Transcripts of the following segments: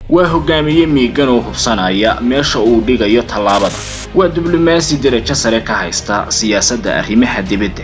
waa hogaamiye miigan oo hubsanaya meesha uu dhigayo tallaabada waa diblomaasi derajo sare ka haysta siyaasadda arrimaha dibadda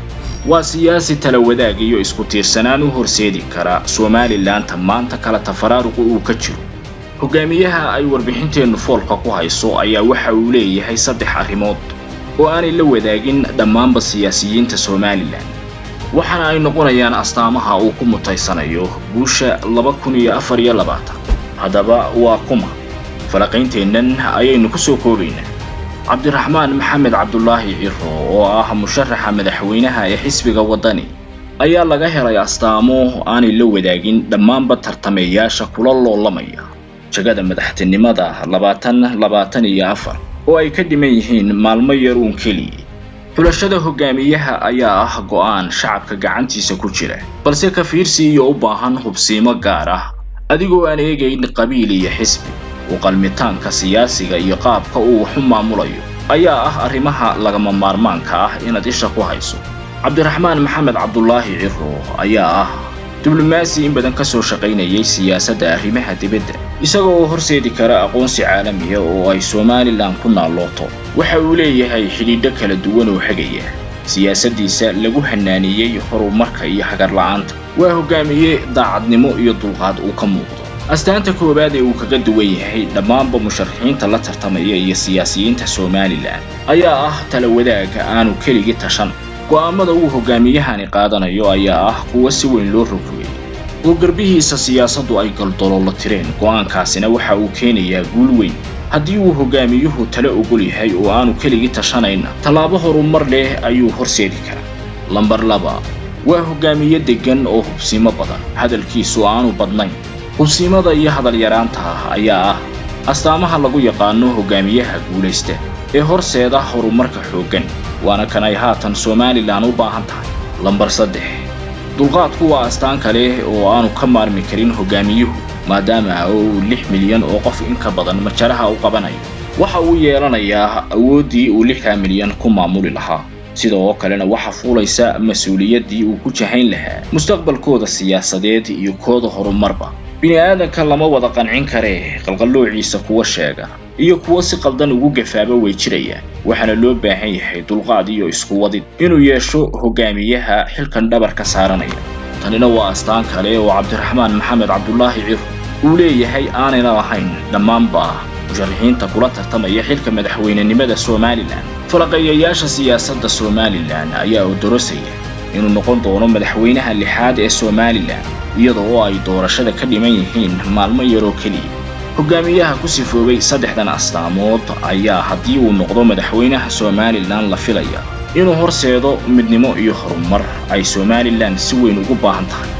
waa siyaasi tala wadaag iyo isku tiirsanaan u horseedi kara somalilanta maanta kala tafaraaruqu uu ka jiro hogaamiyaha ay warbixinteennu foolka ku hayso ayaa waxa uu leeyahay saddex arrimood oo aanay la wadaagin dhammaanba siyaasiyiinta somalilan waxaana ay noqonayaan astaamaha uu ku mutaysanayo guusha laba kun iyo afar iyo labaatan haddaba waa kuma falaqaynteennan ayaynu ku soo koobaynaa cabdiraxmaan maxamed cabdulaahi ciro oo ah musharaxa madaxweynaha ee xisbiga waddani ayaa laga helay astaamo aanay la wadaagin dhammaanba tartameeyaasha kula loolamaya jagada madaxtinimada labaatan labaatan iyo afar oo ay ka dhiman yihiin maalmo yar uun keliya xulashada hogaamiyaha ayaa ah go'aan shacabka gacantiisa ku jira balse ka fiirsi iyo u baahan hubsiimo gaar ah adigoo aan eegayn qabiil iyo xisbi u qalmitaanka siyaasiga iyo qaabka uu wax u maamulayo ayaa ah arrimaha lagama maarmaanka ah inaad isha ku hayso cabdiraxmaan maxamed cabdulaahi ciro ayaa ah diblomaasi in badan ka soo shaqaynayay siyaasadda arrimaha dibadda isaga oo horseedi kara aqoonsi caalamiya oo ay somalilan ku naallooto waxa uu leeyahay xidhiidho kala duwan oo xagaya siyaasaddiisa lagu hanaaniyey horumarka iyo hagarla'aanta waa hogaamiye daacadnimo iyo dulqaad uu ka muuqdo astaanta koowaad ee uu kaga duwan yahay dhammaanba musharaxiinta la tartamaya iyo siyaasiyiinta somalilan ayaa ah tala wadaaga aanu keligii tashan go'aamada uu hogaamiyahani qaadanayo ayaa ah kuwa si weyn loo rogrogay oo garbihiisa siyaasaddu ay galdoloolo tireen go'aankaasina waxa uu keenayaa guul weyn haddii uu hogaamiyuhu tala ogol yahay oo aanu keligii tashanayna tallaabo horumar leh ayuu horseedi karaa lambar laba waa hogaamiye deggan oo hubsiimo badan hadalkiisu aanu badnayn hubsiimada iyo hadalyaraanta ayaa ah astaamaha lagu yaqaano hogaamiyaha guulaysta ee horseeda horumarka xooggan waana kan ay haatan somalilan u baahan tahay lambar saddex dulqaadku waa astaan kale oo aanu ka maarmi karin hogaamiyuhu maadaama uu lix milyan oo qof inka badan majaraha u qabanayo waxa uu yeelanayaa awooddii uu lixdaa milyan ku maamuli lahaa sidoo kalena waxa fuulaysa mas-uuliyaddii uu ku jahayn lahaa mustaqbalkooda siyaasadeed iyo kooda horumarba bini aadanka lama wada qancin karee qalqalloociisa kuwa sheega iyo kuwo si qaldan ugu gafaaba way jirayaan waxaana loo baahan yahay dulqaad iyo isku wadid inuu yeesho hogaamiyaha xilkan dhabarka saaranaya tanina waa astaan kale oo cabdiraxmaan maxamed cabdulaahi ciro uu leeyahay aanayna lahayn dhammaanba musharaxiinta kula tartamaya xilka madaxweynenimada somalilan falaqeeyayaasha siyaasadda somalilan ayaa odorosaya inuu noqon doono madaxweynaha lixaad ee somalilan iyada oo ay doorashada ka dhiman yihiin maalmo yaroo keliya hogaamiyaha ku sifoobay saddexdan astaamood ayaa haddii uu noqdo madaxweynaha somalilan la filaya inuu horseedo midnimo iyo horumar ay somalilan si weyn ugu baahan tahay